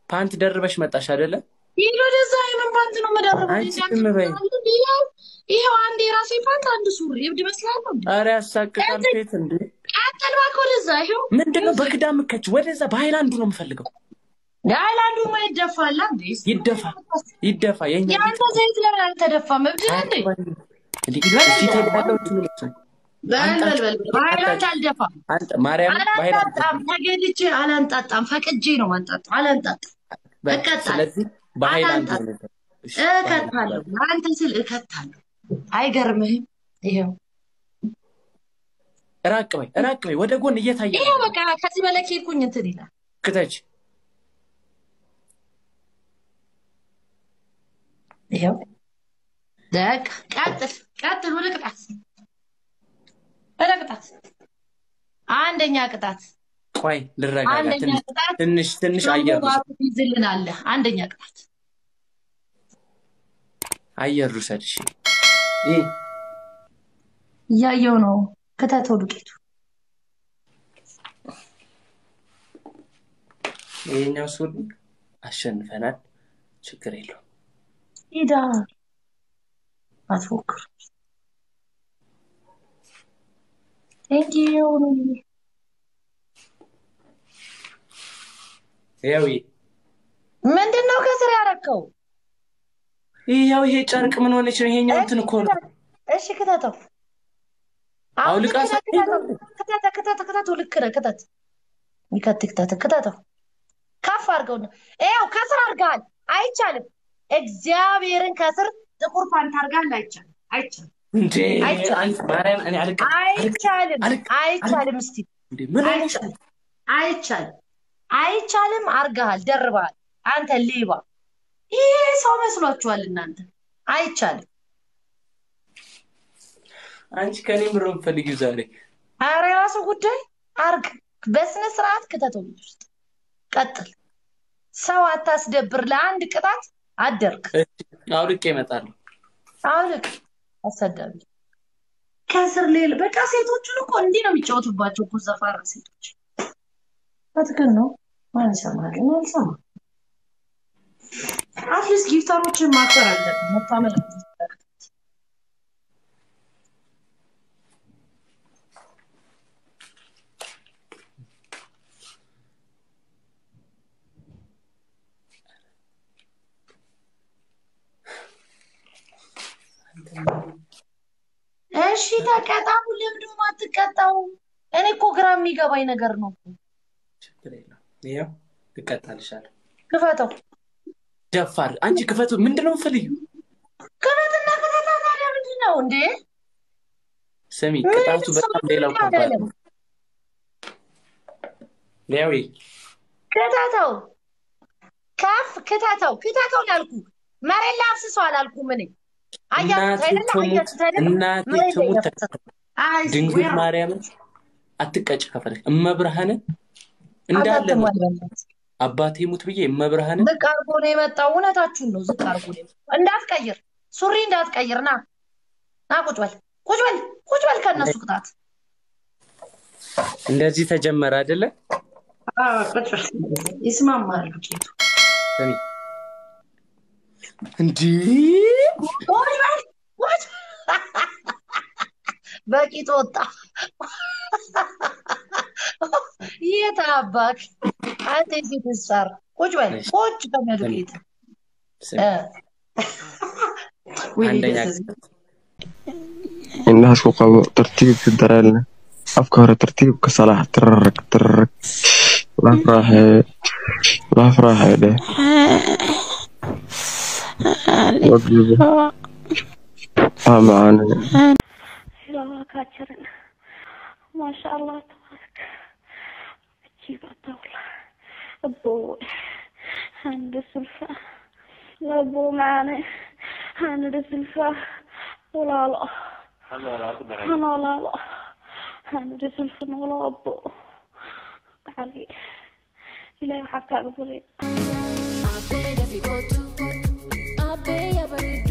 ፓንት ደርበሽ መጣሽ አይደለ? ይህ ወደዛ የምን ፓንት ነው መደረቡ? አንቺ ዝም በይ። ይኸው አንድ የራሴ ፓንት አንድ ሱሪ እብድ እመስላለሁ እንዴ? ኧረ ያሳቅቃል። ፌት እንዴ ቀጥል እባክህ ወደዛ። ይኸው ምንድን ነው በክዳን ምከች? ወደዛ በሃይላንዱ ነው የምፈልገው። የሀይላንዱ ማ ይደፋላ እንዴ? ይደፋ ይደፋ። የኛ የአንተ ዘይት ለምን አልተደፋም? እብድ ነህ እንዴ? እንዴ ፊት ያለው ትምህርት በል በል በል በሀይላንድ አልደፋም። አንተ ማርያም በሃይላንድ አላንጣጣም። ተገድጄ አላንጣጣም። ፈቅጄ ነው ማንጣጣ። አላንጣጣም። እቀጣለሁ። ስለዚህ በሃይላንድ ነው እሺ፣ እከታለሁ። ለአንተ ስል እከታለሁ። አይገርምህም? ይኸው ራቅ በይ ራቅ በይ፣ ወደ ጎን እየታየ ይኸው በቃ ከዚህ በላይ ከሄድኩኝ እንትን ይላል። ክተች። ይኸው በቃ ቀጥል ቀጥል። ወደ ቅጣት ወደ ቅጣት። አንደኛ ቅጣት ቆይ ልረጋጋ። አንደኛ ትንሽ ቅጣት ትንሽ ትንሽ አየር ውሰድ፣ ይዝልናለህ። አንደኛ ቅጣት አየር ውሰድ። እሺ ይህ እያየው ነው። ክተተው ዱቄቱ ይሄኛው ሱሪ አሸንፈናል። ችግር የለውም። ሂዳ አትፎክር። ቴንኪው ይኸው ይሄ ምንድን ነው ከስር ያረከው? ይኸው ይሄ ጨርቅ ምን ሆነች ነው? ይሄኛው እንትን እኮ ነው። እሺ ክተተው። አሁን አውልቃ ክተተው፣ ሳይ- ክተተው፣ ክተተው፣ ክተተው፣ ክተተው። ልክ ነህ። ክተት ሚከት ክተተው፣ ክተተው። ከፍ አድርገው ነው። ይኸው ከስር አድርገሃል። አይቻልም። እግዚአብሔርን ከስር ጥቁር ፓንት አድርገሃል። አይቻልም፣ አይቻልም፣ እንዴ አይቻልም። አንቺ ማርያም እኔ አልቅ አይቻልም፣ አልክ- አይቻልም። እስቲ እንዴ ምን ሆነሽ ነው? አይቻልም፣ አይቻልም። አድርገሃል፣ ደርበሃል። አንተ ሌባ! ይሄ ሰው መስሏችኋል እናንተ። አይቻልም። አንቺ ከኔ ምሮ የምፈልጊው ዛሬ ኧረ የራሱ ጉዳይ አርግ። በስነ ስርዓት ክተተው ልጅ ውስጥ ቀጥል። ሰው አታስደብር። ለአንድ ቅጣት አደርግ። አውልቄ እመጣለሁ። አውልቅ። አሰዳቢ ከስር ሌል በቃ ሴቶቹን እኮ እንዲህ ነው የሚጫወቱባቸው እኮ ዘፋራ ሴቶች። በትክክል ነው። ማን ይሰማል? እኔ አልሰማም። አትሊስት ጊፍተሮችን ማክበር አለብን። መታመን አለብን። እሺ ተቀጣሙ። ለምንድን ነው የማትቀጣው? እኔ እኮ ግራ የሚገባኝ ነገር ነው። ችግር የለውም። ይኸው እቀጣልሻለሁ። ክፈተው፣ ደፋር አንቺ ክፈቱ። ምንድን ነው የምትፈልጊው? ክፈትና ክፈታ። ታዲያ ምንድን ነው እንዴ? ስሚ ምን ቅጣቱ ሰው በጣም ሌላው ምን ከባድ አላለም? ነው። ያው ይሄ ክተተው፣ ከፍ ክተተው፣ ክተተው ላልኩ መሬት ላይ አፍስሰው አላልኩም። እኔ አያችሁት እናቴ አይደለ? ትሙት አያችሁት አይደለ? እናቴ መሬት ላይ ትሙት ያፈሰሰው። አይ ድንግል ስዌር ማርያምን አትቀጭ ከፈለግ እመብርሃንን እንዳለ ነው አታትሟል። አባቴ ሙት ብዬ እመብርሃንን ዝቅ አድርጎ ነው የመጣው። እውነታችሁን ነው። ዝቅ አድርጎ ነው የመጣው። እንዳትቀይር፣ ሱሪ እንዳትቀይር። ና ና፣ ቁጭ በል፣ ቁጭ በል፣ ቁጭ በል ከእነሱ ቅጣት እንደዚህ ተጀመረ አይደለ? ቁጭ በል። ይስማማሉ ጌቱ። ስሚ እንዲህ ቁጭ በል፣ ቁጭ በቂጥ ወጣ። የት አባክ አንተ የሴት ሳር ቁጭ በል፣ ቁጭ ከመዱቄት ስሚ ወይ አንደኛ ደስ indhaha isku qabo tartiibka dareenle afka hore tartiibka salax tirarag tirarag laaf raaxee laaf raaxee dheh wajibo aa macaanine الله كاتشرنا ما شاء الله تبارك عجيب الدولة أبو عند السلفة أبو معنا عند السلفة ولا لا أنا لا لا عند السلفة ولا أبو تعالي إلهي حكى أقولي Abe ya fi kotu, abe ya bari